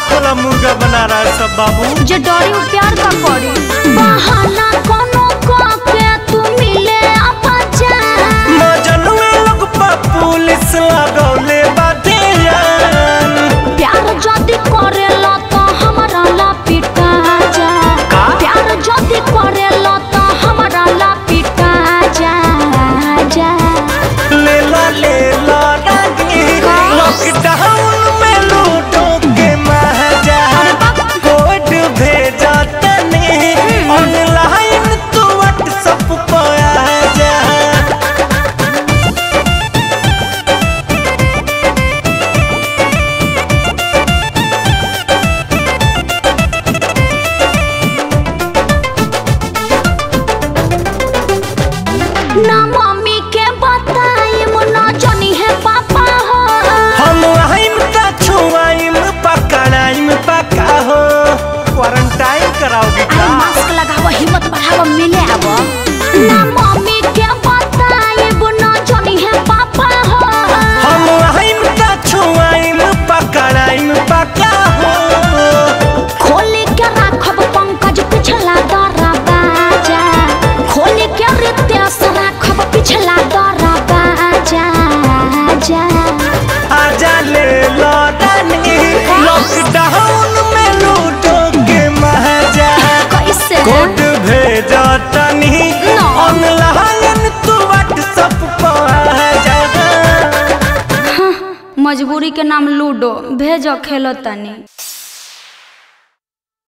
खोला मुर्गा बना रहा है सब बाबू जे डरी उ प्यार का करी बहाना कोनो को के तू मिले अपा जान मजनू लोग पा पुलिस लगौले बाटे यान प्यार जदी करेला तो हमरा ला पिटा जा का? प्यार जदी करेला तो हमरा ला पिटा जा जा ले ला ले ला रागी लॉकडाउन में लूटो के महजा कोड भेजा तने ऑनलाइन तू व्हाट्सएप पर आ जा ना मम्मी के बताई मुना जनी है पापा हो हम आइम का छुआइम पकड़ाइम पका हो क्वारंटाइन कराओगे अरे का मास्क लगाव हिम्मत बढ़ाव मिले आव ना मम्मी के बताई मुना जनी है पापा हो हम आइम का छुआइम पकड़ाइम पका हो खोली के राखब पंकज पिछला दरा बाजा खोली के रितेश राखब पिछला दरा बाजा जा आजा ले लौटानी लॉकडाउन में लूटो के महजा कैसे कोड भेजा तनी No. ऑनलाइन तू व्हाट्सएप पर आ जा मजबूरी के नाम लूडो भेजो खेलो तनी